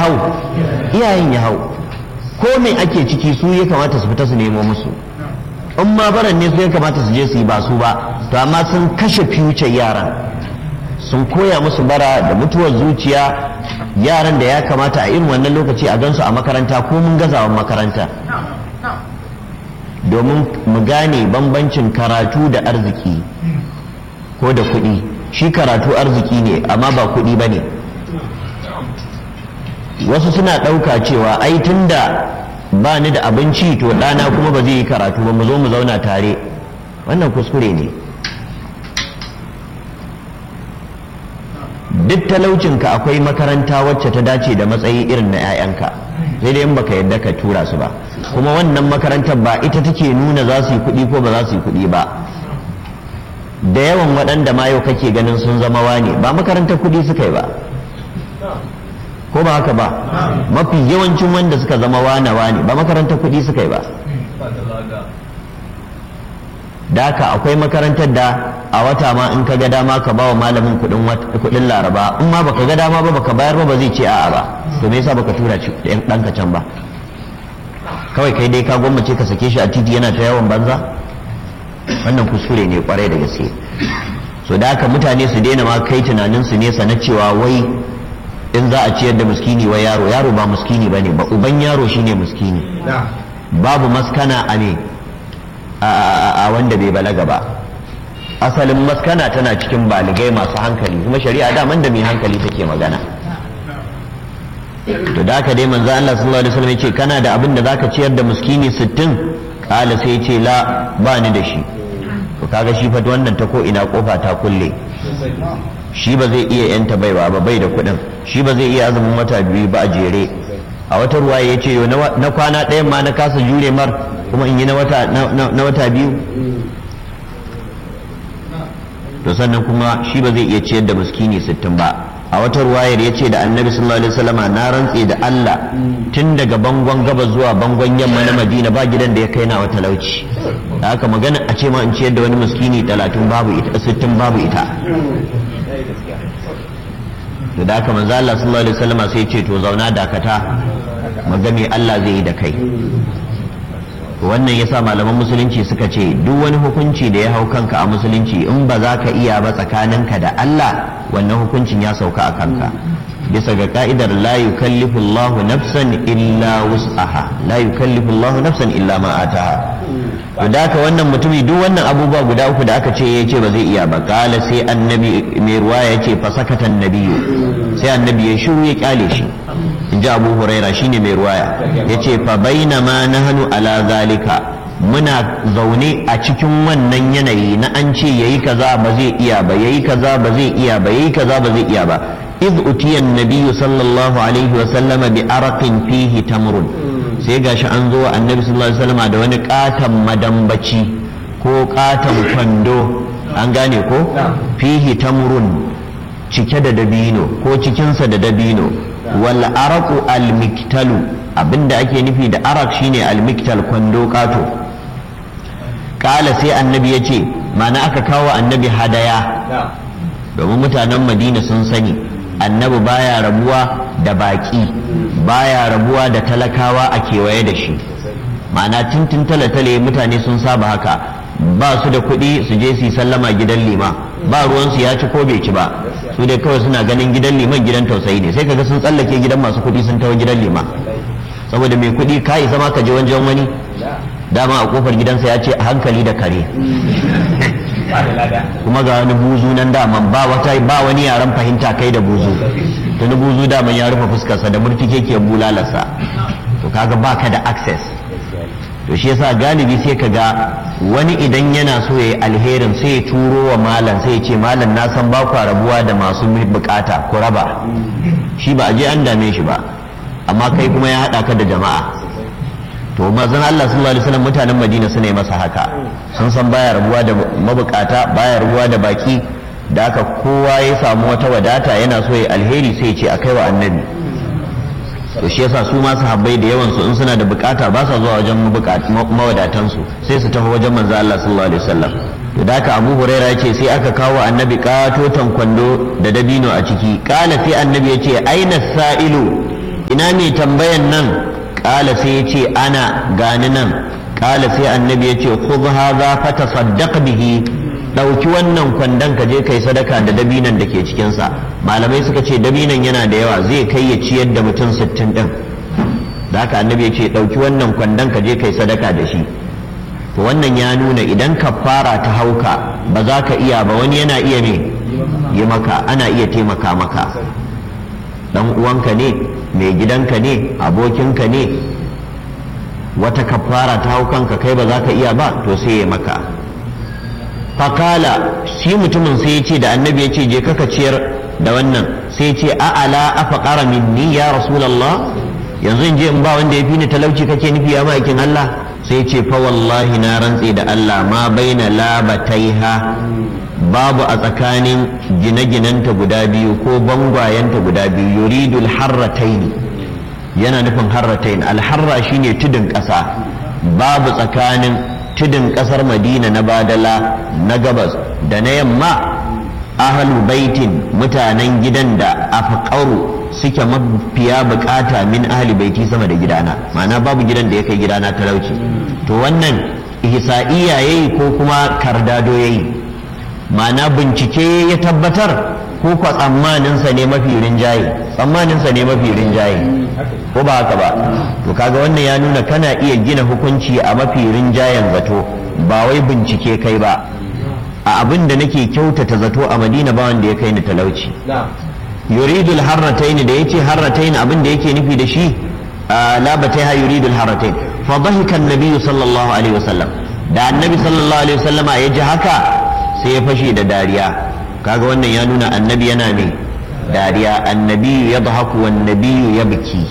hau iyayen ya hau ko me ake ciki su ya kamata su fita su nemo musu in ma baran ne su ya kamata su je su yi ba su ba to amma sun kashe future yaran sun koya musu bara da mutuwar zuciya yaran da ya kamata a irin wannan lokaci a gansu a makaranta ko mun gazawan makaranta domin mu gane bambancin karatu da arziki ko da kuɗi shi karatu arziki ne amma ba kuɗi ba ne wasu suna ɗauka cewa ai tunda ba ni da abinci to ɗana kuma ba zai yi karatu ba mu zo mu zauna tare wannan kuskure ne duk talaucinka akwai makaranta wacce ta dace da matsayi irin na 'ya'yanka sai dai in baka yadda ka tura su ba kuma wannan makarantar ba ita take nuna za su yi kuɗi ko ba za su yi kuɗi ba da yawan waɗanda ma yau kake ganin sun zama wane ba makarantar kuɗi suka yi ba ko ba haka ba mafi yawancin wanda suka zama wane wane ba makarantar kuɗi suka yi ba da haka akwai makarantar da a wata ma in ka ga dama ka ba wa malamin kuɗin laraba in ma baka ga dama ba baka bayar ba ba zai ce a'a ba to me yasa baka tura ɗanka can ba kawai kai dai ka gwammace ka sake shi a titi yana ta yawan banza wannan kuskure ne kwarai da gaske so da haka mutane su daina ma kai tunanin su nesa na cewa wai in za a ciyar da muskini wa yaro yaro ba muskini ba ne ba uban yaro shine muskini babu maskana a ne a wanda bai balaga ba asalin maskana tana cikin baligai masu hankali kuma shari'a daman da mai hankali take magana to da haka dai manzo Allah sallallahu alaihi wasallam yace kana da abin da zaka ciyar da muskini 60 kala sai yace la ba ni da shi to kaga shi fa wannan ta ko ina kofa ta kulle shi ba zai iya yanta baiwa ba bai da kuɗin shi ba zai iya azumin wata biyu ba a jere a wata ruwa ya ce na kwana ɗayan ma na kasa jure mar kuma in yi na wata biyu to sannan kuma shi ba zai iya ciyar da miskini sittin ba a wata ruwayar ya ce da annabi sallallahu alaihi wasallama na rantse da Allah tun daga bangon gaba zuwa bangon yamma na Madina ba gidan da ya kai na wata lauci da haka magana a ce ma in ciyar da wani miskini talatin babu ita sittin babu ita to da haka manzo Allah sallallahu alaihi wasallama sai ce to zauna dakata magame Allah zai yi da kai wannan yasa malaman musulunci suka ce duk wani hukunci da ya hau kanka a musulunci in ba za ka iya ba tsakaninka da Allah wannan hukuncin ya sauka a kanka bisa ga ka'idar la yukallifu Allah nafsan illa wus'aha la yukallifu Allah nafsan illa ma ataha to da haka wannan mutumi duk wannan abubuwa guda uku da aka ce ya ce ba zai iya ba kala sai annabi mai ruwa ya ce fasakata annabiyu sai annabi ya shiru ya kyale shi in ji abu huraira shine mai ruwaya ya ce fa baina ma nahnu ala zalika muna zaune a cikin wannan yanayi na an ce yayi kaza ba zai iya ba yayi kaza ba zai iya ba yayi kaza ba zai iya ba iz utiya annabi sallallahu alaihi wa sallama bi araqin fihi tamrun sai gashi an zo annabi sallallahu alaihi wasallama da wani katan madambaci ko katan kwando an gane ko fihi tamrun cike da dabino ko cikinsa da dabino wal araqu al miktalu abinda ake nufi da arak shine al miktal kwando kato kala sai annabi ya ce mana aka kawo annabi hadaya domin mutanen madina sun sani annabi baya rabuwa da baki baya rabuwa da talakawa a kewaye da shi ma'ana tintin talatale mutane sun saba haka ba su da kuɗi su je su yi sallama gidan lima ba ruwansu ya ci ko bai ci ba su dai kawai suna ganin gidan liman gidan tausayi ne sai kaga sun tsallake gidan masu kuɗi sun tawo gidan lima saboda mai kuɗi ka isa ma ka je wajen wani dama a kofar gidansa ya ce a hankali da kare kuma ga wani buzu nan daman ba wata ba wani yaren fahimta kai da buzu tuni buzu daman ya rufe fuskarsa da murtike ke bulalarsa to kaga baka da access to shi yasa galibi sai ka ga wani idan yana so ya yi alherin sai ya turo wa malam sai ya ce malam na san ba ku rabuwa da masu bukata ku raba shi ba a je an dame shi ba amma kai kuma ya haɗa ka da jama'a to mazan Allah sallallahu alaihi wasallam mutanen Madina suna yi masa haka sun san baya rabuwa da mabukata baya rabuwa da baki da haka kowa ya samu wata wadata yana so ya alheri sai ya ce a kai wa annabi to shi yasa su ma sahabbai da yawan su in suna da bukata ba sa zuwa wajen mawadatan su sai su tafi wajen manzo Allah sallallahu alaihi wasallam to da haka Abu Huraira yace sai aka kawo annabi katotan kwando da dabino a ciki kala sai annabi yace aina sa'ilu ina mai tambayan nan ƙala sai ya ce ana gani nan ƙala sai annabi ya ce khudh hadha fatasaddaq bihi ɗauki wannan kwandon ka je kai sadaka da dabinan da ke cikinsa malamai suka ce dabinan yana da yawa zai kai ya ciyar da mutum sittin ɗin da haka annabi ya ce ɗauki wannan kwandon ka je kai sadaka da shi to wannan ya nuna idan ka fara ta hauka ba za ka iya ba wani yana iya me yi maka ana iya taimaka maka dan uwanka ne mai gidanka ne abokinka ne wata kafara ta haukanka kai ba za ka iya ba to sai ya maka fakala shi mutumin sai ya ce da annabi ya ce je kaka ciyar da wannan sai ya ce a'ala afaqara minni ya rasulullah yanzu in je in ba wanda ya fi ni talauci kake nufi ya ma'aikin Allah sai ce fa wallahi na rantse da Allah ma baina labataiha babu a tsakanin gine-ginenta guda biyu ko bangwayenta guda biyu yuridul harrataini yana nufin harratain alharra shine tudun ƙasa babu tsakanin tudun ƙasar madina na badala na gabas da na yamma ahalu baitin mutanen gidan da afqaru suke mafiya bukata min ahli baiti sama da gidana ma'ana babu gidan da ya kai gidana talauci to wannan ihsa'iya yayi ko kuma kardado yayi ma'ana bincike ya tabbatar ko kwa tsammaninsa ne mafi rinjaye tsammaninsa ne mafi rinjaye ko ba haka ba to kaga wannan ya nuna kana iya gina hukunci a mafi rinjayen zato ba wai bincike kai ba a abin da nake kyautata zato a madina ba wanda ya kai ni talauci yuridul harratain da yace harratain abin da yake nufi da shi labataiha yuridul harratain fa dhahika an-nabi sallallahu alaihi wasallam da annabi sallallahu alaihi wasallama ya ji haka sai ya fashe da dariya kaga wannan ya nuna annabi yana ne dariya annabi ya dhahaku wan nabiyu yabki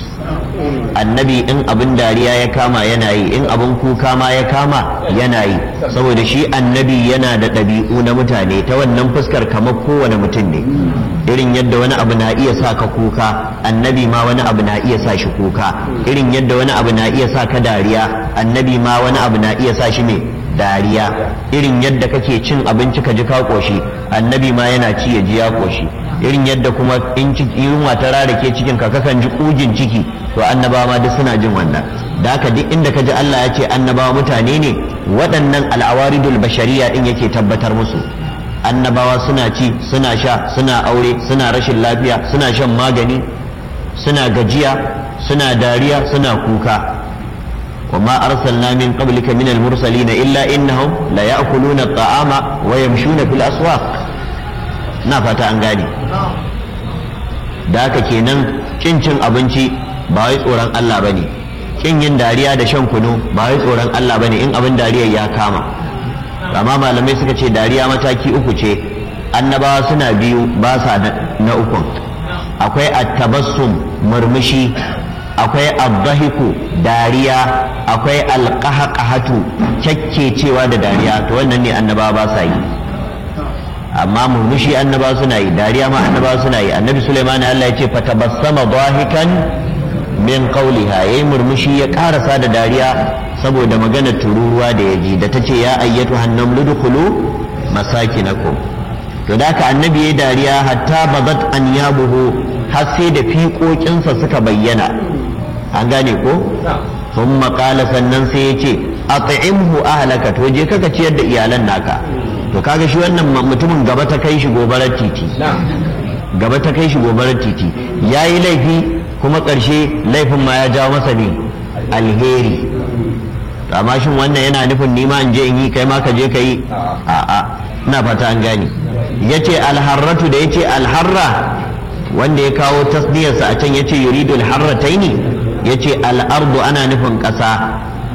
annabi in abin dariya ya kama yana yi in abin kuka ma ya kama yana yi saboda shi annabi yana da ɗabi'u na mutane ta wannan fuskar kamar kowane mutum ne irin yadda wani abu na iya sa ka kuka annabi ma wani abu na iya sa shi kuka irin yadda wani abu na iya sa ka dariya annabi ma wani abu na iya sa shi ne dariya irin yadda kake cin abinci ka ji ka koshi annabi ma yana ci ya ji ya koshi irin yadda kuma in yunwa ta rarake cikin ka kakan ji kugin ciki to annabawa ma duk suna jin wannan da haka duk inda ka ji Allah ya ce annabawa mutane ne waɗannan al'awaridul bashariya din yake tabbatar musu annabawa suna ci suna sha suna aure suna rashin lafiya suna shan magani suna gajiya suna dariya suna kuka وما أرسلنا من قبلك من المرسلين إلا إنهم ليأكلون الطعام ويمشون في الأسواق نافة أنغاني da haka kenan kin cin abinci ba wai tsoron Allah bane kin yin dariya da shan kunu ba wai tsoron Allah bane in abin dariya ya kama amma malamai suka ce dariya mataki uku ce annabawa suna biyu ba sa na ukun akwai attabassum murmushi akwai abdahiku dariya akwai alqahqahatu cewa da dariya to wannan ne annabawa ba sa yi amma murmushi annaba suna yi dariya ma annaba suna yi annabi Sulaiman Allah ya ce fatabassama dahikan min qawliha yayi murmushi ya karasa da dariya saboda maganar tururuwa da ya ji da ta ce ya ayyatu hannam ludkhulu masakinakum to da ka annabi yayi dariya hatta bazat an yabuhu har sai da fiƙoƙinsa suka bayyana an gane ko sun maƙala sannan sai ya ce at'imhu ahlaka to je kaka ciyar da iyalan naka to kaga shi wannan mutumin gaba ta kai shi gobarar titi gaba ta kai shi gobarar titi ya yi laifi kuma ƙarshe laifin ma ya jawo masa ne alheri amma shin wannan yana nufin nima in je in yi kai ma ka je ka yi a'a ina fata an gane ya ce alharratu da ya ce alharra wanda ya kawo tasdiyarsa a can ya ce yuridu alharrataini ya ce al'ardu ana nufin ƙasa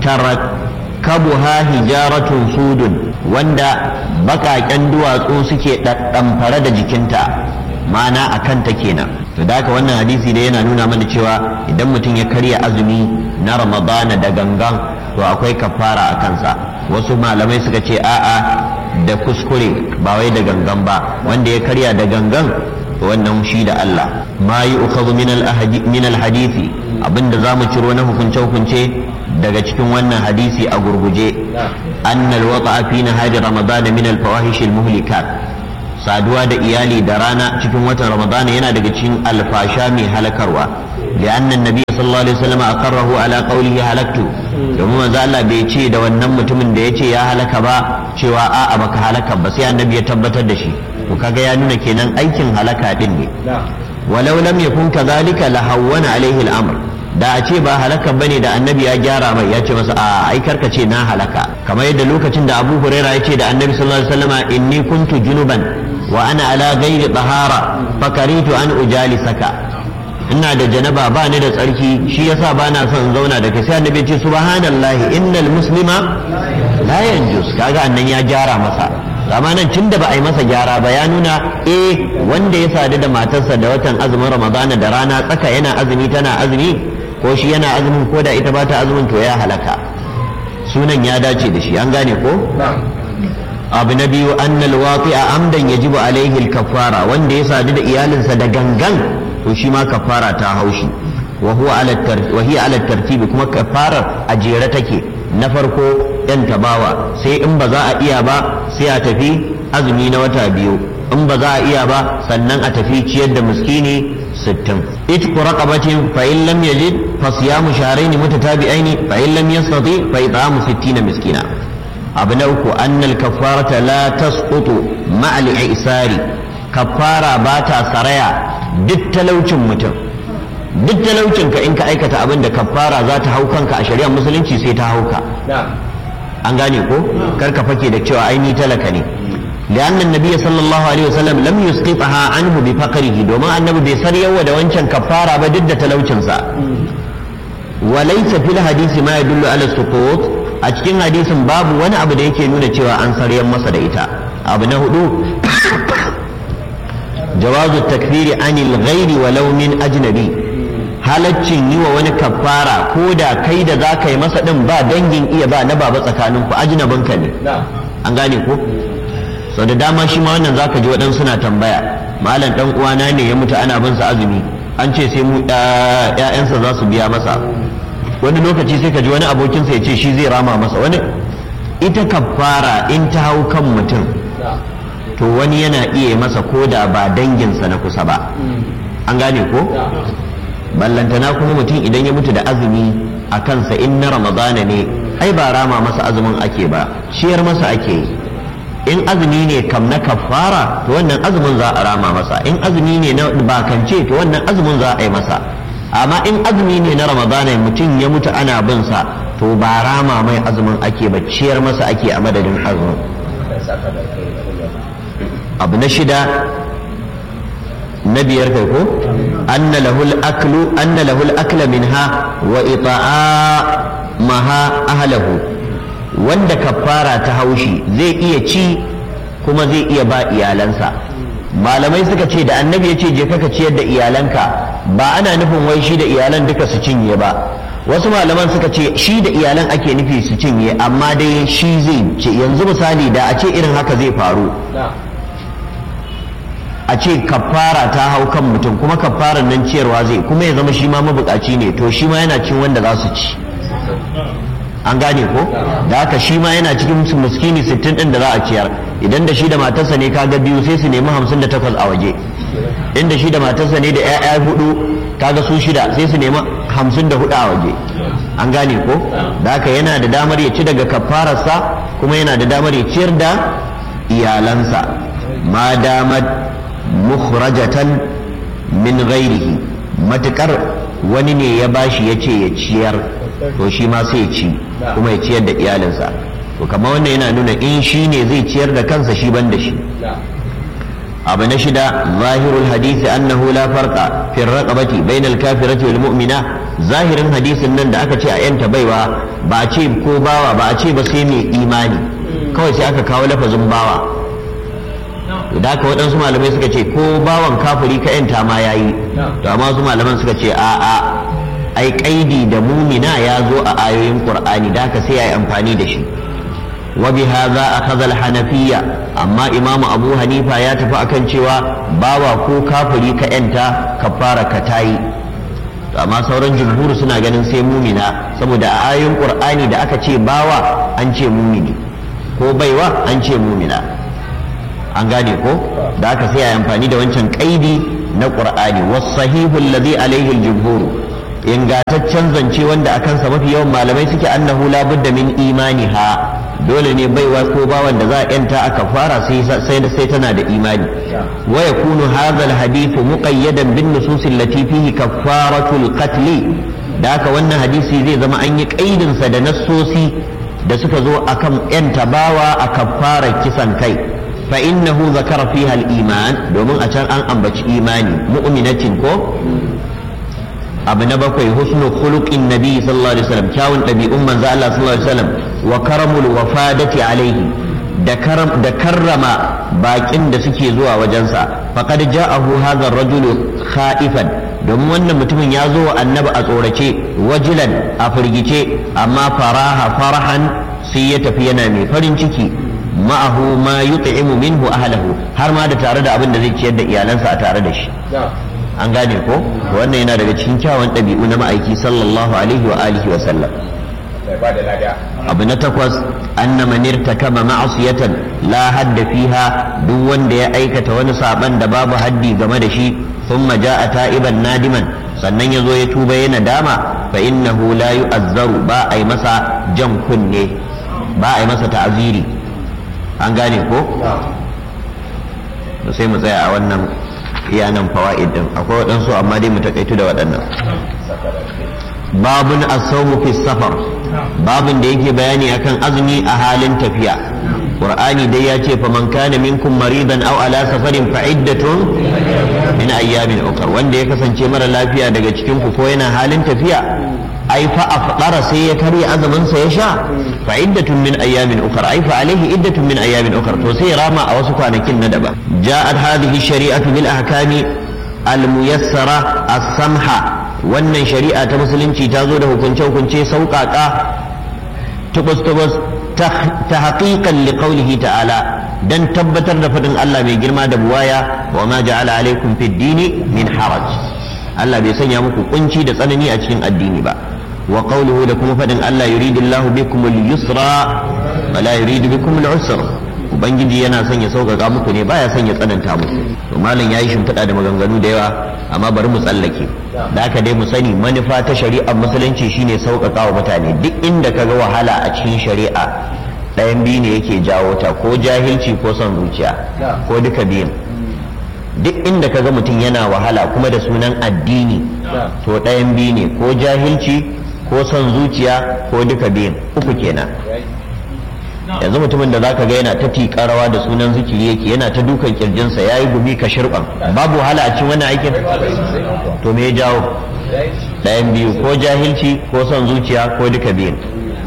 tarakabuha hijaratun sudun wanda bakaken duwatsu suke ɗaɗɗamfare da jikinta ma'ana a kanta kenan to da haka wannan hadisi da yana nuna mana cewa idan mutum ya karya azumi na ramadana da gangan to akwai kafara a kansa wasu malamai suka ce a'a da kuskure ba wai da gangan ba wanda ya karya da gangan to wannan shi da Allah ma yi ukhadhu min al-hadisi abinda zamu ciro na hukunce hukunce daga cikin wannan hadisi a gurguje annal waqa'a fi nahari ramadana min al-fawahish al-muhlikat saduwa da iyali da rana cikin watan ramadana yana daga cikin alfasha mai halakarwa لأن النبي صلى الله عليه وسلم أقره على قوله هلكت domin manzo Allah bai ce da wannan mutumin da ya ce ya halaka ba cewa a'a baka halaka ba sai annabi ya tabbatar da shi to kaga ya nuna kenan aikin halaka din ne walau lam yakun kadhalika la hawwana alaihi al-amr da a ce ba halaka bane da annabi ya gyara mai ya ce masa a ai karka ce na halaka kamar yadda lokacin da Abu Huraira ya ce da annabi sallallahu alaihi wasallama inni kuntu junuban wa ana ala ghairi tahara fakaritu an ujalisaka ina da janaba ba ni da tsarki shi yasa ba na son zauna da kai sai annabi ce subhanallahi innal muslima la yanjus kaga annan ya gyara masa amma nan tun da ba a yi masa gyara ba ya nuna eh wanda ya sadu da matarsa da watan azumin ramadana da rana tsaka yana azumi tana azumi ko shi yana azumin ko da ita ba ta azumin to ya halaka sunan ya dace da shi an gane ko abu na biyu annal waqi'a amdan yajibu alaihi al-kaffara wanda ya sadu da iyalinsa da gangan to shi ma kafara ta haushi wa huwa ala wa hiya ala tartibi kuma kafarar a jere take na farko yan tabawa sai in ba za a iya ba sai a tafi azumi na wata biyu in ba za a iya ba sannan a tafi ciyar da miskini sittin itqu raqabatin fa in lam yajid fa siyamu shahrayn mutatabi'ain fa in lam yastati fa it'amu 60 miskina abu na uku annal kafarata la tasqutu ma'al isari kafara ba ta saraya duk talaucin mutum duk talaucin ka in ka aikata abin da kafara za ta hau kanka a shari'ar musulunci sai ta hauka an gane ko kar ka fake da cewa ai ni talaka ne لأن النبي صلى الله عليه وسلم لم يسقطها عنه بفقره دوما النبي بيسر يوى دوانشان كفارة بدد تلوشنسا وليس في الحديث ما يدل على السقوط أتكين حديث باب وانا أبدا يكي نونة شوى أنصر يمسا ديتا أبنا هدو جواز التكفير عن الغير ولو من أجنبي halaccin yi wa wani kafara ko da kai da za ka yi masa ɗin ba dangin iya ba na baba tsakaninku ajinabinka ne an gane ko sau da dama shi ma wannan zaka ji waɗansu suna tambaya malam ɗan uwana ne ya mutu ana bin sa azumi an ce sai mu ƴaƴansa za su biya masa wani lokaci sai ka ji wani abokinsa ya ce shi zai rama masa wani ita kafara in ta hau kan mutum to wani yana iya masa ko da ba danginsa na kusa ba an gane ko ballantana kuma mutum idan ya mutu da azumi a kansa in na ramadana ne ai ba rama masa azumin ake ba ciyar masa ake yi in azumi ne kam na kafara to wannan azumin za a rama masa in azumi ne na bakance to wannan azumin za a yi masa amma in azumi ne na ramadana mutum ya mutu ana bin sa to ba rama mai azumin ake ba ciyar masa ake a madadin azumin abu na shida na biyar kai ko anna lahul aklu anna lahul akla minha wa ita'a maha ahlahu wanda kafara ta haushi zai iya ci kuma zai iya ba iyalansa malamai suka ce da annabi ya ce je ka ciyar da iyalanka ba ana nufin wai shi da iyalan duka su cinye ba wasu malaman suka ce shi da iyalan ake nufi su cinye amma dai shi zai ce yanzu misali da a ce irin haka zai faru a ce kafara ta hau kan mutum kuma kafaran nan ciyarwa zai kuma ya zama shi ma mabukaci ne to shi ma yana cin wanda za su ci an gane ko da haka shi ma yana cikin muskini sittin din da za a ciyar idan da shi da matarsa ne kaga biyu sai su nemi hamsin da takwas a waje inda shi da matarsa ne da 'ya'ya hudu kaga su shida sai su nemi hamsin da hudu a waje an gane ko da haka yana da damar ya ci daga kafararsa kuma yana da damar ya ciyar da iyalansa ma damar mukhrajatan min ghairihi matukar wani ne ya bashi ya ce ya ciyar to shi ma sai ya ci kuma ya ciyar da iyalinsa to kamar wannan yana nuna in shi ne zai ciyar da kansa shi ban da shi abu na shida zahirul hadisi annahu la farqa fi raqabati bayna al-kafirati wal mu'mina zahirin hadisin nan da aka ce a yanta baiwa ba a ce ko bawa ba a ce ba sai mai imani kawai sai aka kawo lafazin bawa da haka waɗansu malamai suka ce ko bawan kafiri ka yanta ma yayi to amma wasu malaman suka ce a a ai kaidi da mumina ya zo a ayoyin qur'ani da haka sai yayi amfani da shi wa bi hadha akhadha al-hanafiyya amma imam abu hanifa ya tafi akan cewa bawa ko kafiri ka yanta kafara ka tayi to amma sauran jumhur suna ganin sai mumina saboda a ayoyin qur'ani da aka ce bawa an ce mumini ko baiwa an ce mumina an gane ko da aka sai a amfani da wancan kaidi na qur'ani was sahihu alladhi alayhi al-jumhur ingataccen zance wanda a kansa mafi yawan malamai suke annahu la budda min imaniha dole ne baiwa ko bawan da za a yanta aka fara sai sai tana da imani wa yakunu hadha alhadith muqayyadan bin nusus allati fihi kaffaratul qatl da haka wannan hadisi zai zama an yi kaidin sa da nassosi da suka zo akan yanta bawa a kaffarar kisan kai fa innahu zakara fiha al-iman domin a can an ambaci imani mu'minatin ko abu na bakwai husnu khuluqin nabi sallallahu alaihi wasallam kyawun ɗabi'un manzo Allah sallallahu alaihi wasallam wa karamul wafadati alaihi da karam da karrama bakin da suke zuwa wajensa faqad ja'ahu hadha ar-rajulu khaifan domin wannan mutumin ya zo wa annabi a tsorace wajilan a firgice amma faraha farahan sai ya tafi yana mai farin ciki ma'ahu ma yut'imu minhu ahlahu har ma da tare da abin da zai ciyar da iyalansa a tare da shi an gane ko wannan yana daga cikin kyawun ɗabi'u na ma'aiki sallallahu alaihi wa alihi wa sallam abu na takwas anna man irtakama ma'asiyatan la hadda fiha duk wanda ya aikata wani saban da babu haddi game da shi thumma ja'a ta'iban nadiman sannan ya zo ya tuba yana dama fa innahu la yu'azzaru ba a yi masa jan kunne ba a yi masa ta'aziri an gane ko sai mu tsaya a wannan iya nan fawa'id din akwai waɗansu amma dai mu takaitu da waɗannan babun as-sawmu fi safar babun da yake bayani akan azumi a halin tafiya qur'ani dai ya ce fa man kana minkum maridan aw ala safarin fa iddatun min ayyamin ukhra wanda ya kasance mara lafiya daga cikin ku ko yana halin tafiya ai fa afqara sai ya karya azumin sa ya sha fa iddatun min ayyamin ukhra ai fa alaihi iddatun min ayyamin ukhra to sai rama a wasu kwanakin na daban ja'at hadhihi shari'atu bil ahkami al muyassara as-samha wannan shari'a ta musulunci ta zo da hukunce hukunce sauƙaƙa tubus tubus ta haƙiƙan liqaulihi ta'ala dan tabbatar da faɗin Allah mai girma da buwaya wa ma ja'ala alaikum fid dini min haraj Allah bai sanya muku kunci da tsanani a cikin addini ba wa qawluhu da kuma fadin Allah yuridullahu bikum al-yusra wa la yuridu bikum al-usra ubangiji yana son ya sauƙaƙa muku ne baya son ya tsananta muku to malam yayi shimfiɗa da maganganu da yawa amma bari mu tsallake da haka dai mu sani manufa ta shari'ar musulunci shine sauƙaƙa wa mutane duk inda kaga wahala a cikin shari'a ɗayan biyu ne yake jawo ta ko jahilci ko son zuciya ko duka biyun duk inda kaga mutum yana wahala kuma da sunan addini to ɗayan biyu ne ko jahilci ko son zuciya ko duka biyun uku kenan yanzu mutumin da zaka ga yana ta tiƙa rawa da sunan zikiri yake yana ta dukan kirjinsa ya yi gumi ka shirɓan babu wahala a cikin wannan aikin to me ya jawo ɗayan biyu ko jahilci ko son zuciya ko duka biyun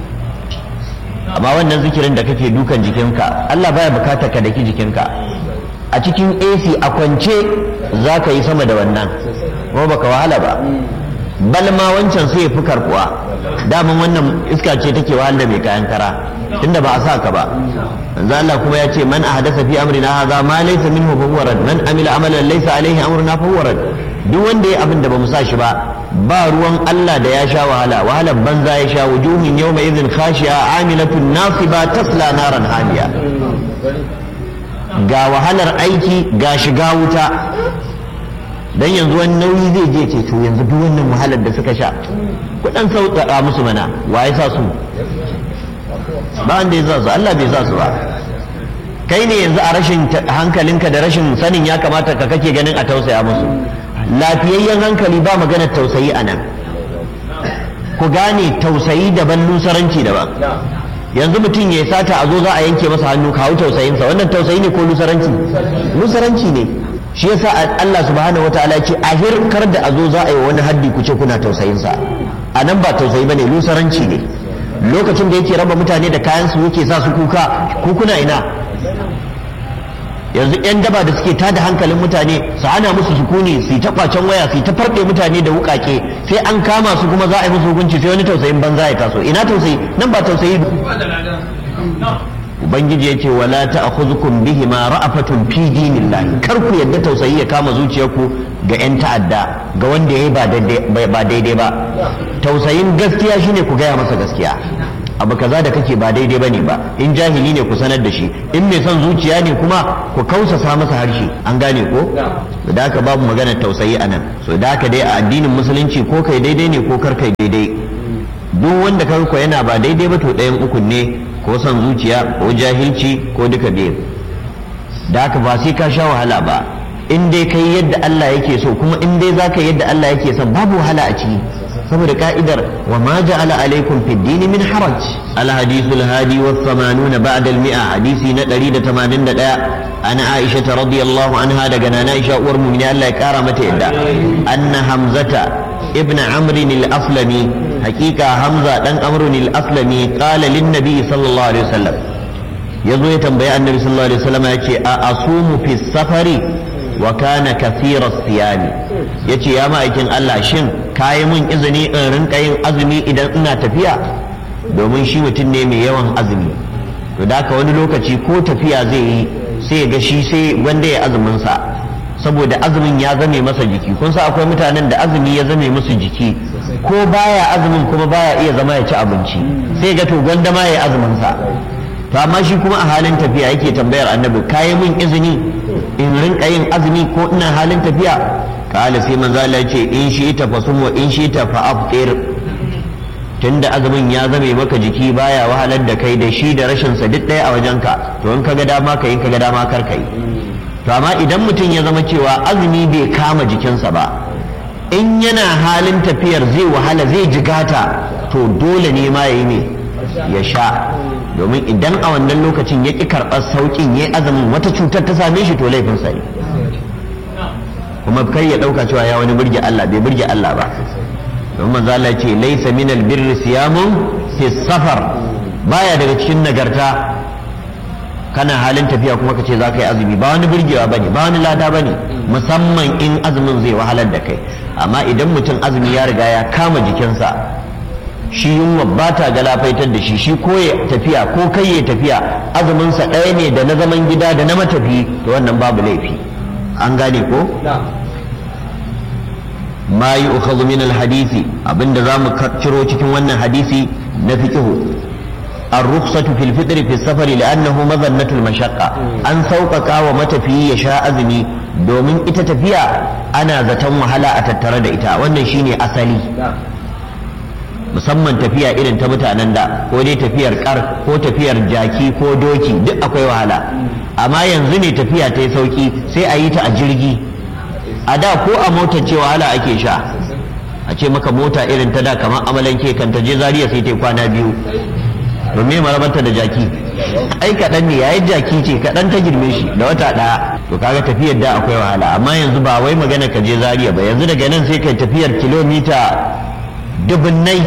amma wannan zikirin da kake dukan jikinka Allah baya bukatar ka daki jikinka a cikin AC a kwance za ka yi sama da wannan kuma baka wahala ba balma wancan sai ya fi karkuwa daman wannan iska ce take wahala mai kayan kara tunda ba a sa ka ba manzo Allah kuma ya ce man ahdasa fi amrina hadha ma laysa minhu fa huwa rad man amila amalan laysa alaihi amruna fa huwa rad duk wanda ya abin da bamu sa shi ba ba ruwan Allah da ya sha wahala wahalar banza ya sha wujuhin yawma idhin khashi'a amilatun nasiba tasla naran hamiya ga wahalar aiki ga shiga wuta dan yanzu wani nauyi zai je ce to yanzu duk wannan wahalar da suka sha kudan sauƙaƙa musu mana wa ya sa su ba wanda ya sa su Allah bai sa su ba kai ne yanzu a rashin hankalinka da rashin sanin ya kamata ka kake ganin a tausaya musu lafiyayyen hankali ba maganar tausayi a nan ku gane tausayi daban lusaranci daban yanzu mutum ya sata a zo za a yanke masa hannu kawo tausayinsa wannan tausayi ne ko lusaranci lusaranci ne shi yasa Allah subhanahu wataala ya ce a hirkar da a zo za a yi wani haddi ku ce kuna tausayinsa a nan ba tausayi bane lusaranci ne lokacin da yake raba mutane da kayan su yake sa su kuka ku kuna ina yanzu yan daba da suke tada hankalin mutane su hana musu sukuni su yi ta kwacen waya su yi ta farɗe mutane da wukake sai an kama su kuma za a yi musu hukunci sai wani tausayin banza ya taso ina tausayi nan ba tausayi ubangiji ya ce wala ta'khudhukum bihi ma ra'afatun fi dinillahi kar ku yadda tausayi ya kama zuciyarku ga yan ta'adda ga wanda yayi ba daidai ba tausayin gaskiya shine ku gaya masa gaskiya abu kaza da kake ba daidai bane ba in jahili ne ku sanar da shi in mai son zuciya ne kuma ku kausasa masa harshe an gane ko da haka babu magana tausayi a nan so da haka dai a addinin musulunci ko kai daidai ne ko kar kai daidai duk wanda ka ko yana ba daidai ba to ɗayan ukun ne ko son zuciya ko jahilci ko duka biyu da haka ba sai ka sha wahala ba in dai kai yadda Allah yake so kuma in dai zaka yadda Allah yake son babu wahala a ciki saboda ka'idar wa ma ja'ala alaikum fid din min haraj al hadithul hadi wa 80 ba'da al mi'a hadisi na 181 ana Aisha radiyallahu anha daga nana Aisha uwar mu'mini Allah ya kara mata yadda anna hamzata ibn amr al aslami hakika hamza dan amr al aslami qala lin nabi sallallahu alaihi wasallam yazo ya tambayi annabi sallallahu alaihi wasallam yace a asumu fi safari wa kana kathira siyami yace ya ma'aikin Allah shin kayi mun izini in rinka yin azumi idan ina tafiya domin shi mutum ne mai yawan azumi to da ka wani lokaci ko tafiya zai yi sai ga shi sai wanda ya azumin sa saboda azumin ya zame masa jiki kun sa akwai mutanen da azumi ya zame musu jiki ko baya azumin kuma baya iya zama ya ci abinci sai ga to gwanda ma ya azumin sa to amma shi kuma a halin tafiya yake tambayar annabi kayi mun izini in rinka yin azumi ko ina halin tafiya kala sai manzo Allah ce in shi ta fasum wa in shi ta fa aftir tunda azumin ya zame maka jiki baya wahalar da kai da shi da rashin sa duk ɗaya a wajenka to in kaga dama ka in kaga dama kar kai to amma idan mutum ya zama cewa azumi bai kama jikinsa ba in yana halin tafiyar zai wahala zai jigata to dole ne ma yayi ne ya sha domin idan a wannan lokacin ya ƙi karɓar sauƙin ya azumin wata cutar ta same shi to laifinsa ne kuma kai ya ɗauka cewa ya wani burge Allah bai burge Allah ba don manzo Allah ce laisa min albirri siyamun fi safar baya daga cikin nagarta kana halin tafiya kuma ka ce za ka yi azumi ba wani burgewa bane ba wani lada bane musamman in azumin zai wahalar da kai amma idan mutum azumi ya riga ya kama jikinsa shi yunwa ba ta galafaitar da shi shi ko ya tafiya ko kai ya tafiya azuminsa ɗaya ne da na zaman gida da na matafi to wannan babu laifi an gane ko ma yi ukhadhu min alhadisi abinda za mu ciro cikin wannan hadisi na fiqhu الرخصة في الفطر في السفر لأنه مظنة المشقة أن سوقك ومتفي يشاء أزمي دومين إتتفيا أنا زتم وهلا أتترد إتا وأن شيني أسلي musamman tafiya irin ta mutanen da ko dai tafiyar kar ko tafiyar jaki ko doki duk akwai wahala amma yanzu ne tafiya ta yi sauki sai a yi ta a jirgi a da ko a motar ce wahala ake sha a ce maka mota irin ta da kamar amalanke kan ta je zariya sai ta kwana biyu to me marabanta da jaki ai kaɗan ne yayin jaki ce kaɗan ta girme shi da wata ɗaya to kaga tafiyar da akwai wahala amma yanzu ba wai magana ka je zariya ba yanzu daga nan sai kai tafiyar kilomita dubunnai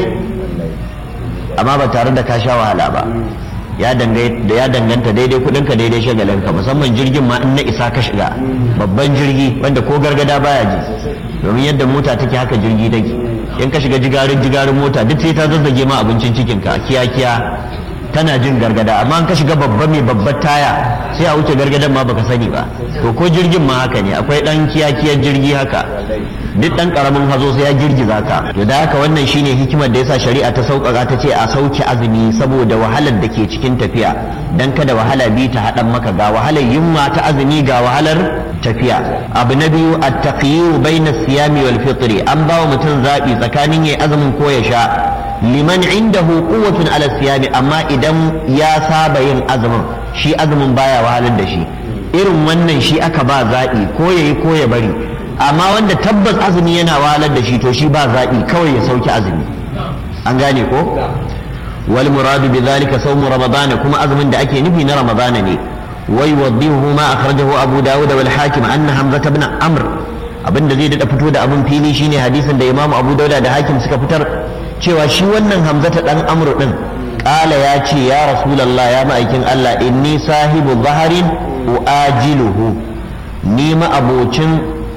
amma ba tare da ka sha wahala ba ya danganta daidai kudinka daidai shagalinka musamman jirgin ma in na isa ka shiga babban jirgi wanda ko gargada baya ji domin yadda mota take haka jirgi take in ka shiga jigarin jigarin mota duk sai ta zazzage ma abincin cikinka kiya kiya tana jin gargada amma in ka shiga babba mai babbar taya sai a wuce gargadan ma baka sani ba to ko jirgin ma haka ne akwai dan kiyakiyar jirgi haka duk dan karamin hazo sai ya girgiza ka to da haka wannan shine hikimar da yasa shari'a ta sauƙaƙa ta ce a sauke azumi saboda wahalar da ke cikin tafiya dan kada wahala bi ta haɗan maka ga wahalar yunwa ta azumi ga wahalar tafiya abu na biyu at-taqyiyu bayna siyami wal fitri an bawa mutum zabi tsakanin yayi azumin ko ya sha liman indahu quwwatun ala siyami amma idan ya saba yin azumin shi azumin baya wahalar da shi irin wannan shi aka ba zaɓi ko yayi ko ya bari amma wanda tabbas azumi yana wahalar da shi to shi ba zaɓi kawai ya sauke azumi an gane ko wal muradu bi zalika sawmu ramadana kuma azumin da ake nufi na ramadana ne wai waddihu ma akhrajahu abu dawud wal hakim anna hamza ibn amr abinda zai dada fito da abin fili shine hadisin da imamu abu dauda da hakim suka fitar cewa shi wannan hamzata dan amr din kala ya ce ya rasulullah ya ma'aikin allah inni sahibu zaharin uajiluhu ni ma abocin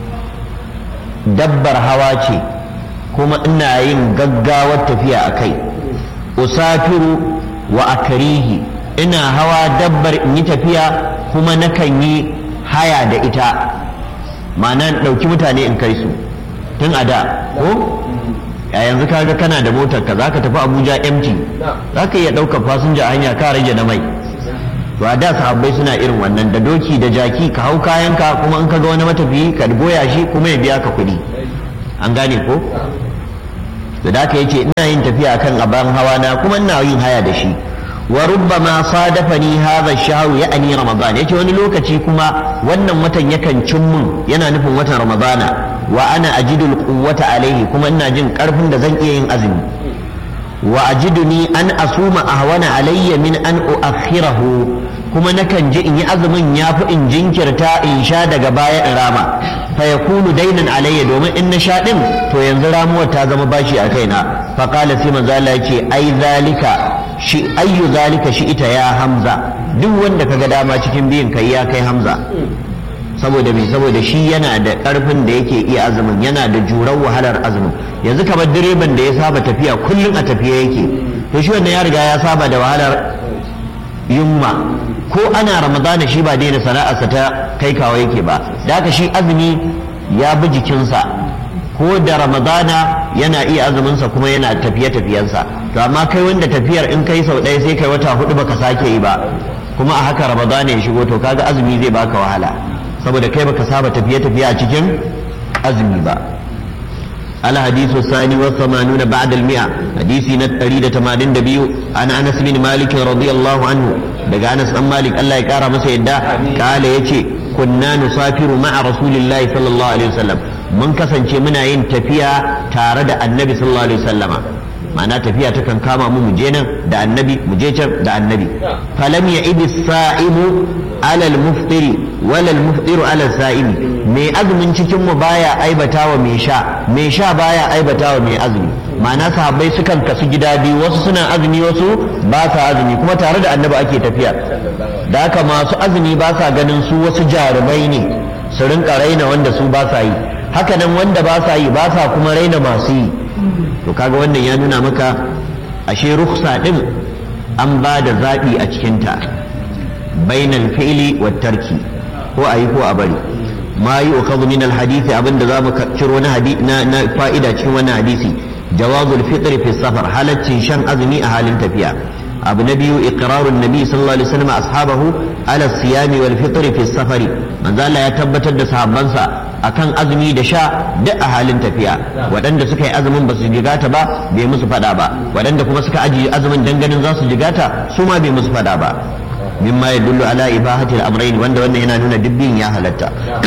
dabbar hawa ce kuma ina yin gaggawar tafiya a kai usafiru wa akarihi ina hawa dabbar in yi tafiya kuma nakan yi haya da ita ma'ana ɗauki mutane in kai su tun a da ko a yanzu kaga kana da motar ka zaka tafi Abuja empty zaka iya ɗaukar fasinja hanya ka rage na mai to a da sahabbai suna irin wannan da doki da jaki ka hau kayanka kuma in ka ga wani matafiyi ka goya shi kuma ya biya ka kuɗi an gane ko da da ka yace ina yin tafiya kan aban hawa na kuma ina yin haya da shi wa rubbama sadafani hadha ash-shahr ya'ni ramadan yace wani lokaci kuma wannan watan yakan cin mun yana nufin watan ramadana wa ana ajidu al-quwwata alaihi kuma ina jin karfin da zan iya yin azumi wa ajiduni an asuma ahwana alayya min an uakhirahu kuma nakan ji in yi azumin yafi in jinkirta in sha daga baya in rama fa yakunu dainan alayya domin in na sha din to yanzu ramuwar ta zama bashi a kaina fa qala sai manzo Allah yace ai zalika shi ayyu zalika shi ita ya hamza duk wanda kaga dama cikin biyin kai ya kai hamza saboda me saboda shi yana da karfin da yake iya azumin yana da jurar wahalar azumin yanzu kamar direban da ya saba tafiya kullum a tafiya yake to shi wannan ya riga ya saba da wahalar yunwa ko ana ramadana shi ba daina sana'arsa ta kai kawo yake ba da haka shi azumi ya bi jikinsa ko da ramadana yana iya azuminsa kuma yana tafiye tafiyensa to amma kai wanda tafiyar in kai sau ɗaya sai kai wata hudu baka sake yi ba kuma a haka ramadana ya shigo to kaga azumi zai baka wahala saboda kai baka saba tafiye tafiye a cikin azumi ba al hadithu sani wa samanuna ba'da al mi'a hadisi na 182 an Anas bin Malik radiyallahu anhu daga Anas dan Malik Allah ya kara masa yadda kala yace kunna nusafiru ma'a rasulillahi sallallahu alaihi wasallam mun kasance muna yin tafiya tare da annabi sallallahu alaihi wasallama ma'ana tafiya ta kan kama mu je nan da annabi mu je can da annabi falam ya idi sa'imu ala al-muftiri wala al-muftiru ala sa'imi mai azumin cikin mu baya aibatawa mai sha mai sha baya aibatawa mai azumi ma'ana sahabbai sukan kasu gida biyu wasu suna azumi wasu ba sa azumi kuma tare da annabi ake tafiya da haka masu azumi ba sa ganin su wasu jarumai ne su rinka raina wanda su ba sa yi haka nan wanda ba sa yi ba sa kuma raina masu yi to kaga wannan ya nuna maka ashe ruksa din an ba da zaɓi a cikinta bainal fi'li wa tarki ko a yi ko a bari ma yi ukhadhu min alhadisi abinda za mu ciro na na fa'ida cikin wannan hadisi jawazul fitr fi safar halaccin shan azumi a halin tafiya abu na biyu iqrarun nabi sallallahu alaihi wasallam ashabahu ala siyami wal fitr fi safari manzo Allah ya tabbatar da sahabbansa akan azumi da sha duk a halin tafiya waɗanda suka yi azumin ba su jigata ba bai musu faɗa ba waɗanda kuma suka ajiye azumin dan ganin za su jigata su ma bai musu faɗa ba mimma ya dullu ala ibahatil amrayn wanda wannan yana nuna dubbin ya halatta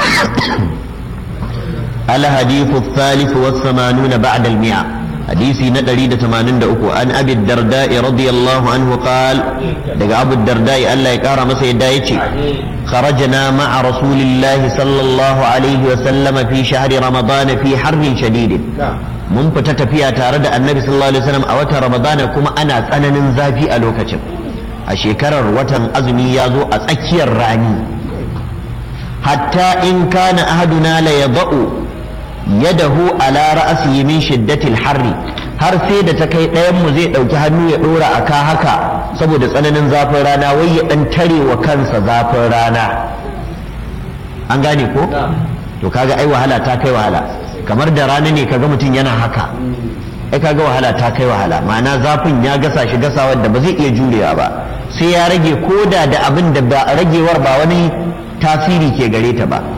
al hadithu thalith wa 80 ba'da al mi'a hadisi na 183 an abi darda radiyallahu anhu qal daga abu darda Allah ya kara masa yadda yace خرجنا مع رسول الله صلى الله عليه وسلم في شهر رمضان في حر شديد mun fita tafiya tare da annabi sallallahu alaihi wasallam a watan ramadana kuma ana tsananin zafi a lokacin a shekarar watan azumi ya zo a tsakiyar rani hatta in kana ahaduna la yada'u yadahu ala ra'sihi min shiddatil harri har sai da ta kai ɗayan mu zai ɗauki hannu ya ɗora a ka haka saboda tsananin zafin rana wai ya ɗan tare wa kansa zafin rana an gane ko to kaga ai wahala ta kai wahala kamar da rana ne kaga mutum yana haka ai kaga wahala ta kai wahala ma'ana zafin ya gasa shi gasa wadda ba zai iya jurewa ba sai ya rage koda da abin da ba ragewar ba wani tasiri ke gare ta ba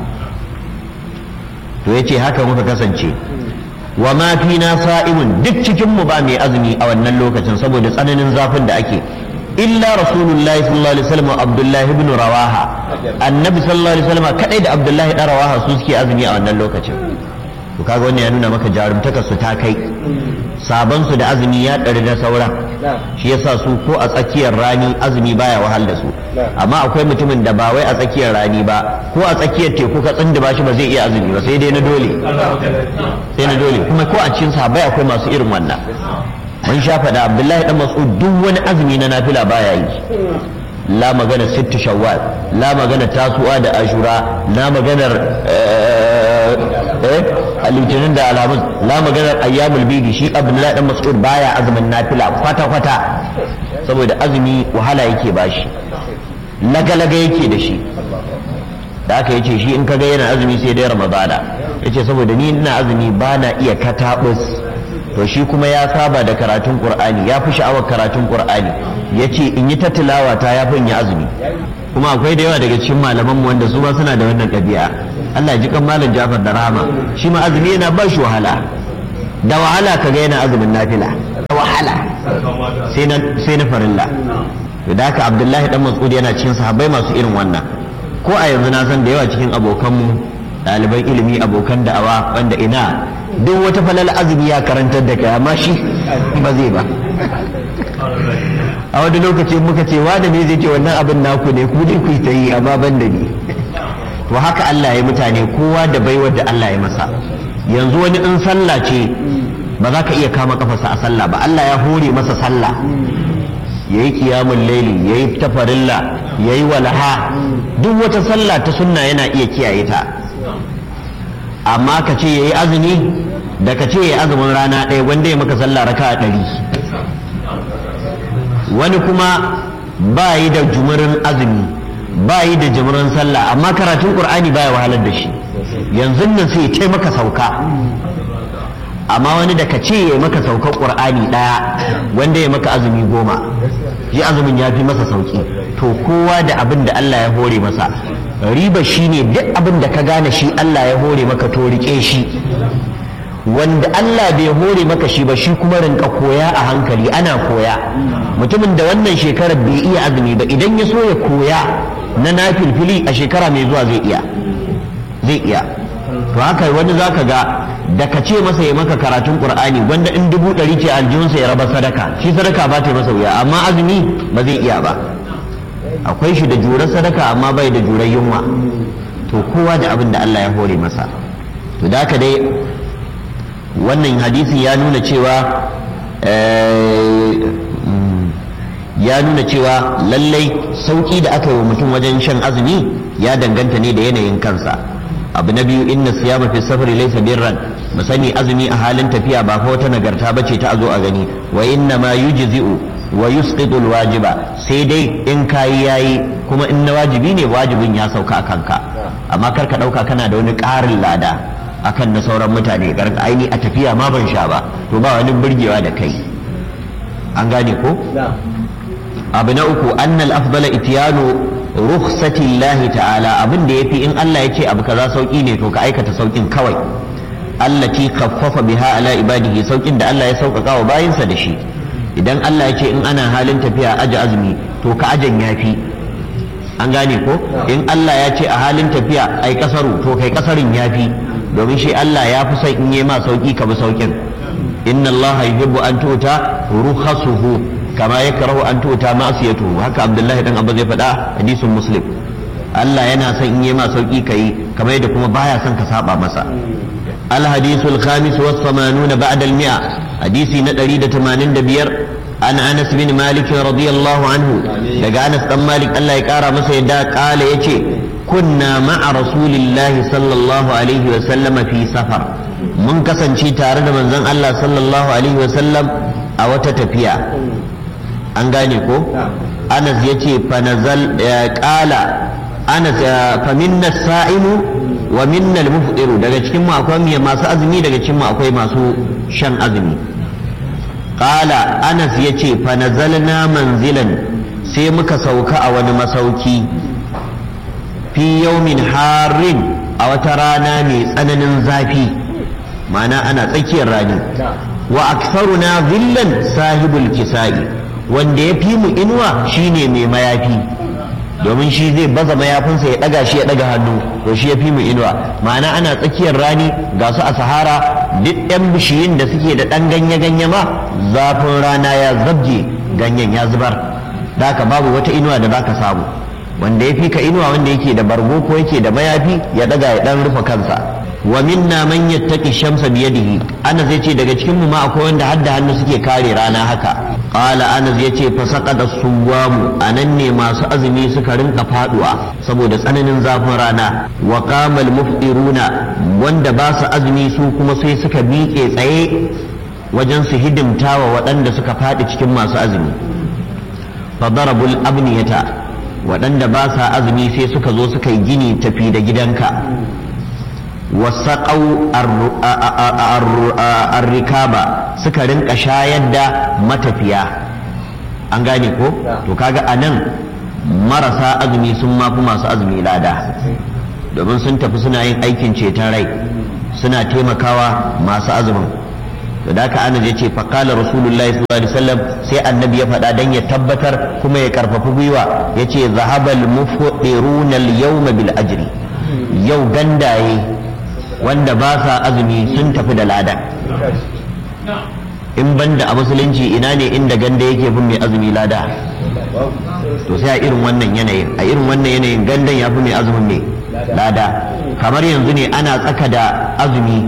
to yace haka muka kasance wa ma na sa'imun duk cikin mu ba mai azumi a wannan lokacin saboda tsananin zafin da ake illa rasulullahi sallallahu alaihi wasallam abdullahi ibn rawaha annabi sallallahu alaihi wasallam kadai da abdullahi dan rawaha su suke azumi a wannan lokacin to kaga wannan ya nuna maka jarumtakar su ta kai sabon su da azumi ya ɗari na sauran shi yasa su ko a tsakiyar rani azumi baya wahal da su amma akwai mutumin da ba wai a tsakiyar rani ba ko a tsakiyar teku ka tsinda shi ba zai iya azumi ba sai dai na dole sai na dole kuma ko a cikin sahabbai akwai masu irin wannan mun sha faɗa abdullahi dan mas'ud duk wani azumi na nafila baya yi la magana sittu shawwal la magana tasu'a da ashura la maganar eh litinin da alamun la maganar ayyamul bidi shi abdullahi dan mas'ud baya azumin nafila kwata kwata saboda azumi wahala yake bashi lagalaga yake da shi da aka yace shi in kaga yana azumi sai dai ramadana yace saboda ni ina azumi ba na iya katabus to shi kuma ya saba da karatun qur'ani ya fi sha'awar karatun qur'ani ya ce in yi ta tilawa ta ya fi in yi azumi kuma akwai da yawa daga cikin malamanmu wanda su ma suna da wannan ɗabi'a Allah ya ji kan malam Jafar da rahama shi ma azumi yana ba shi wahala da wahala kaga yana azumin nafila da wahala sai na sai na farilla to da haka Abdullahi dan Mas'ud yana cikin sahabbai masu irin wannan ko a yanzu na san da yawa cikin abokanmu ɗaliban ilimi abokan da'awa wanda ina duk wata falal azumi ya karantar da kai amma shi ba zai ba a wani lokaci muka ce wa da me zai ce wannan abin naku ne ku dai ku ta yi amma ban da ni to haka Allah ya mutane kowa da baiwar da Allah ya masa yanzu wani in sallah ce ba za ka iya kama kafarsa a sallah ba Allah ya hore masa sallah ya yi kiyamun laili ya yi tafarilla ya yi walaha duk wata sallah ta sunna yana iya kiyaye ta amma ka ce ya yi azumi da ka ce ya yi azumin rana ɗaya wanda ya maka sallah raka a ɗari wani kuma ba yi da jumurin azumi ba yi da jumurin sallah amma karatun ƙur'ani baya wahalar da shi yanzu nan sai ya taimaka sauka amma wani da ka ce ya maka saukar ƙur'ani ɗaya wanda ya maka azumi goma shi azumin ya fi masa sauki to kowa da abin da Allah ya hore masa riba shi ne duk abin da ka gane shi Allah ya hore maka to rike shi wanda Allah bai hore maka shi ba shi kuma rinka koya a hankali ana koya mutumin da wannan shekarar bai iya azumi ba idan ya so ya koya na nafilfili a shekara mai zuwa zai iya zai iya to haka wani zaka ga da ka ce masa ya maka karatun qur'ani wanda in dubu ɗari ce aljihunsa ya raba sadaka shi sadaka ba ta masa wuya amma azumi ba zai iya ba akwai shi da jurar sadaka amma bai da jurar yunwa to kowa da abin da Allah ya hore masa to da haka dai wannan hadisi ya nuna cewa ya nuna cewa lallai sauki da aka yi wa mutum wajen shan azumi ya danganta ne da yanayin kansa abu na biyu inna siyama fi safari laysa birran mu sani azumi a halin tafiya ba fa wata nagarta bace ta zo a gani wa inna ma yujzi'u wa yusqitu alwajiba sai dai in kayi yayi kuma in na wajibi ne wajibin ya sauka a kanka amma kar ka dauka kana da wani ƙarin lada akan na sauran mutane karka aini a tafiya ma ban sha ba to ba wani burgewa da kai an gane ko abu na uku annal afdala itiyanu rukhsatillahi ta'ala abin da yafi in Allah ya ce abu kaza sauki ne to ka aikata saukin kawai allati khaffafa biha ala ibadihi saukin da Allah ya sauƙaƙa wa bayinsa da shi idan Allah ya ce in ana halin tafiya aje azumi to ka ajan yafi an gane ko in Allah ya ce a halin tafiya ai kasaru to kai kasarin yafi domin shi Allah ya fi son in yi ma sauki ka bi saukin inna Allah yuhibbu an tuta rukhasuhu kama yakrahu an tuta ma'siyatuhu haka Abdullahi dan Abba zai faɗa hadisin Muslim Allah yana son in yi ma sauki kai kamar yadda kuma baya son ka saba masa الحديث الخامس والثمانون بعد المئة حديث ندري دتمانين دبير عن أنس بن مالك رضي الله عنه دقى أنس بن مالك الله يكارى مسيدا قال يتي كنا مع رسول الله صلى الله عليه وسلم في سفر من كسن شي تارد من زن الله صلى الله عليه وسلم أو تتفيا أنغانيكو أنس يتي فنزل قال أنس فمنا الصائم wa minnal mufdiru daga cikin mu akwai masu azumi daga cikin mu akwai masu shan azumi qala anas yace fa nazalna manzilan sai muka sauka a wani masauki fi yawmin harin a wata rana mai tsananin zafi ma'ana ana tsakiyar rani wa aksaruna zillan sahibul kisa'i wanda ya fi mu inuwa shine mai mayafi domin shi zai baza mayafinsa ya ɗaga shi ya ɗaga hannu to shi ya fi mu inuwa ma'ana ana tsakiyar rani ga su a sahara duk ɗan bishiyun da suke da ɗan ganye-ganye ma zafin rana ya zabje ganyen ya zubar da babu wata inuwa da za ka samu wanda ya fi ka inuwa wanda yake da bargo ko yake da mayafi ya ɗaga ya ɗan rufe kansa wa minna man yattaqi shamsa biyadihi ana zai ce daga cikin mu ma akwai wanda har da hannu suke kare rana haka qala anas yace fa saqada suwamu anan ne masu azumi suka rinka faduwa saboda tsananin zafin rana wa qama muftiruna wanda ba su azumi su kuma sai suka miƙe tsaye wajen su hidimta wa waɗanda suka faɗi cikin masu azumi fa darabul abniyata waɗanda ba sa azumi sai suka zo suka yi gini tafi da gidanka wasaƙau arrikaba suka rinka shayar da matafiya an gane ko to kaga a nan marasa azumi sun mafi masu azumi lada domin sun tafi suna yin aikin ceton rai suna taimakawa masu azumin to da haka ana ce faƙala rasulullahi sallallahu alaihi wasallam sai annabi ya faɗa dan ya tabbatar kuma ya karfafi gwiwa yace zahabal mufṭiruna al-yawma bil ajri yau gandaye wanda ba sa azumi sun tafi da lada in banda a musulunci ina ne inda ganda yake bin mai azumi lada to sai a irin wannan yanayin a irin wannan yanayin gandan ya fi mai azumin mai lada kamar yanzu ne ana tsaka da azumi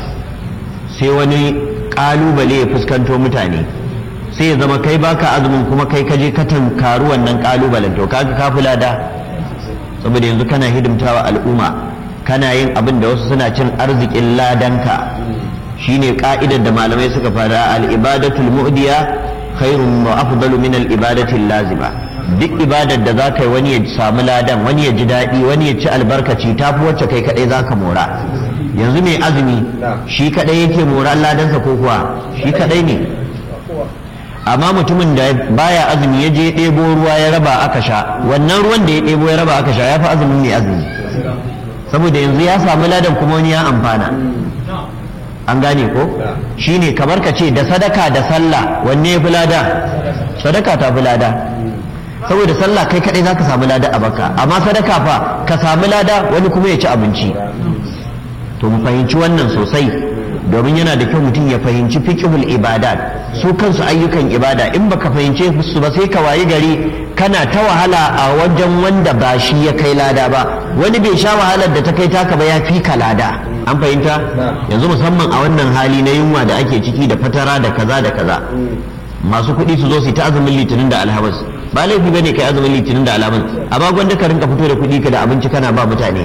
sai wani kalubale ya fuskanto mutane sai ya zama kai baka azumin kuma kai kaje ka tankaru wannan kalubalen to kaga ka fi lada saboda yanzu kana hidimtawa al'umma kana yin abin da wasu suna cin arzikin ladanka shine ka'idar da malamai suka fara al-ibadatul mu'diya khairun wa afdalu min al-ibadati lazima duk ibadar da zaka yi wani ya samu ladan wani ya ji daɗi wani ya ci albarkaci tafi wacce kai kadai zaka mora yanzu mai azumi shi kadai yake mora ladansa ko kuwa shi kadai ne amma mutumin da baya azumi ya je ɗebo ruwa ya raba aka sha wannan ruwan da ya ɗebo ya raba aka sha ya fi azumin mai azumi saboda yanzu ya samu ladan kuma wani ya amfana an gane ko shine kamar ka ce da sadaka da sallah wanne ya fi lada sadaka ta fi lada saboda sallah kai kadai za ka samu lada a baka amma sadaka fa ka samu lada wani kuma ya ci abinci to mu fahimci wannan sosai domin yana da kyau mutum ya fahimci fiqhul ibadat su kansu ayyukan ibada in baka fahimce su ba sai ka wayi gari kana ta wahala a wajen wanda ba shi ya kai lada ba wani bai sha wahalar da ta kai taka ba ya fi ka lada an fahimta yanzu musamman a wannan hali na yunwa da ake ciki da fatara da kaza da kaza masu kuɗi su zo su ta azumin litinin da alhamis ba laifi bane kai azumin litinin da alhamis amma gwanda ka rinka fito da kuɗi ka da abinci kana ba mutane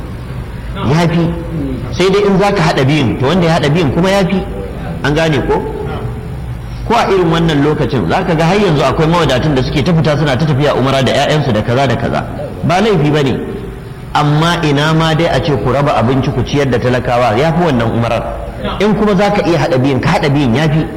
ya fi sai dai in zaka haɗa biyun to wanda ya haɗa biyun kuma ya fi an gane ko ko a irin wannan lokacin zaka ga har yanzu akwai mawadatun da suke ta fita suna ta tafiya umara da 'ya'yansu da kaza da kaza ba laifi bane amma ina ma dai a ce ku raba abinci ku ciyar da talakawa ya fi wannan umarar in kuma za ka iya haɗa biyun ka haɗa biyun ya fi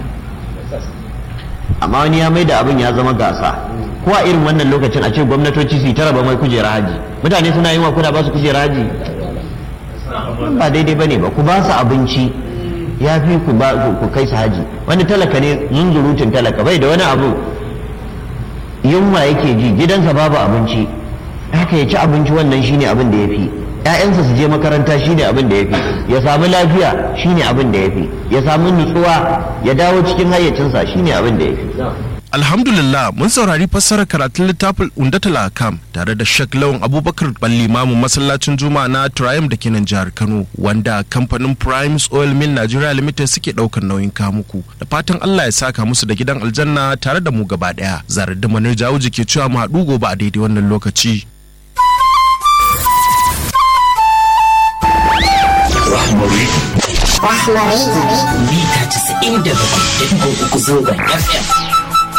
amma wani ya mai da abin ya zama gasa ko a irin wannan lokacin a ce gwamnatoci su ta raba mai kujera haji mutane suna yi wa kuna ba su kujera haji ba daidai bane ba ku ba su abinci ya fi ku ku kai su haji wani talaka ne zunzurutun talaka bai da wani abu yunwa yake ji gidansa babu abinci haka ya ci abinci wannan shine abin da ya fi ‘ya'yansa su je makaranta shine abin da ya fi ya samu lafiya shine abin da ya fi ya samu nutsuwa ya dawo cikin hayyacinsa shine abin da ya fi Alhamdulillah mun saurari fassarar karatun littafin Undatul Akam tare da Sheikh Lawan Abubakar Ballimamu masallacin Juma'a na Triumph da kenan jihar Kano wanda kamfanin Primes Oil Mill Nigeria Limited suke daukar nauyin kamuku da fatan Allah ya saka musu da gidan aljanna tare da mu gaba daya zarar da manar jawo ke cewa mu haɗu gobe a daidai wannan lokaci. Rahmari. Rahmari. Mita 97.3 zangon FM.